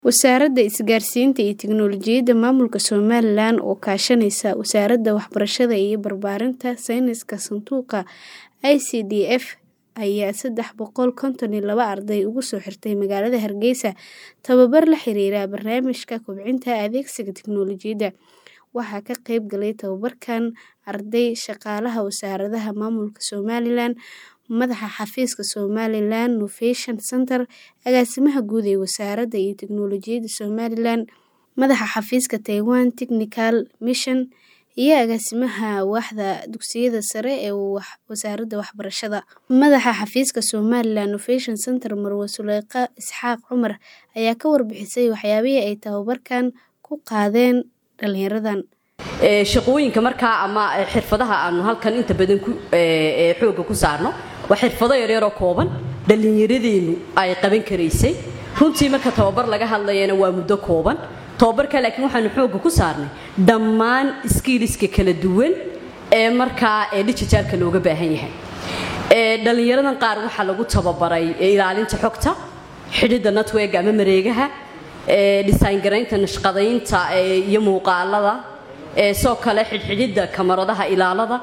Wasaaradda Isgaarsiinta iyo Tiknoolajiyadda Maamulka Somalilan oo kaashanaysa Wasaaradda Waxbarashada iyo Barbaarinta Sayniska Sanduuqa ICDF ayaa sedax boqol konton iyo laba arday ugu soo xirtay magaalada Hargeysa tababar la xiriira barnaamijka kobcinta adeegsiga tiknoolajiyadda. Waxaa ka qayb galay tababarkan arday, shaqaalaha Wasaaradda Maamulka Somalilan, Madaxa Xafiiska Somaliland Innovation Centre, Agaasimaha Guud ee Wasaaradda iyo Tiknoolajiyadda Somalilan, Madaxa Xafiiska Taiwan Technical Mission, iyo Agaasimaha Waaxda Dugsiyada Sare ee Wasaaradda Waxbarashada. Madaxa Xafiiska Somaliland Innovation Centre, Marwo Suleyqa Isxaaq Cumar, ayaa ka warbixisay waxyaabihii ay tababarkan ku qaadeen dhalinyaradan. shaqooyinka markaa ama xirfadaha aanu halkan inta badan xooga ku saarno waa xirfado yaryar oo kooban dhallinyaradeennu ay qaban karaysay runtii marka tababar laga hadlayana waa muddo kooban tababarka laakiin waxaanu xooga ku saarnay dhammaan skiiliska kala duwan ee markaa ee dijitaalka looga baahan yahay dhalinyaradan qaar waxaa lagu tababaray ilaalinta xogta xidhidda network ama mareegaha design garaynta nashqadaynta iyo muuqaalada soo kale xidhxidhidda kamaradaha ilaalada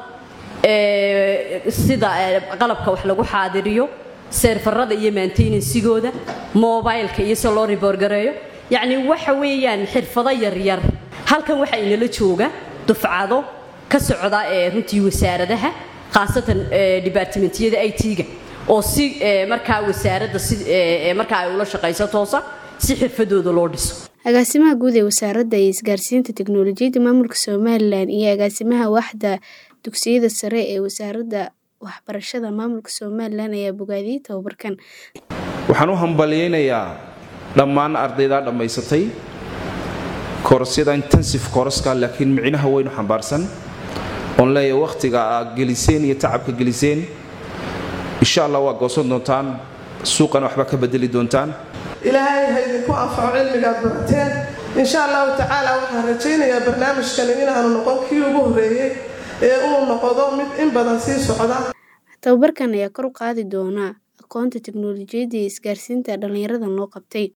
sida qalabka wax lagu xaadiriyo seerfarada iyo maintenansigooda mobileka iyo se loo riboorgareeyo yacni waxa weeyaan xirfado yaryar halkan waxaa inala jooga dufcado ka socda ee runtii wasaaradaha khaasatan dibaartimentiyada i t-ga oo si markaa wasaaradda si markaa ay ula shaqayso toosa si xirfadooda loo dhiso agaasimaha guud ee wasaaradda isgaarsiinta tiknoolajiyadda maamulka somalilan iyo agaasimaha waaxda dugsiyada sare ee wasaaradda waxbarashada maamulka somalilan ayaa bogaadiyey tababarkan waxaan u hambalyaynayaa dhammaan ardaydaa dhammaysatay korosyada intensive koroska laakiin micnaha weynu xambaarsan oon leeyahay wakhtiga aad geliseen iyo tacabka geliseen insha allah waa goosan doontaan suuqana waxba ka bedeli doontaan ilaahay ha idinku anfaco cilmigaad barateen insha allahu tacaala waxaan rajaynayaa barnaamijkani inaanu noqon kii ugu horreeyey ee uu noqdo mid in badan sii socda tababarkan ayaa kor u qaadi doona aqoonta tiknoolajiyadda iyo isgaarsiinta dhalinyarada loo qabtay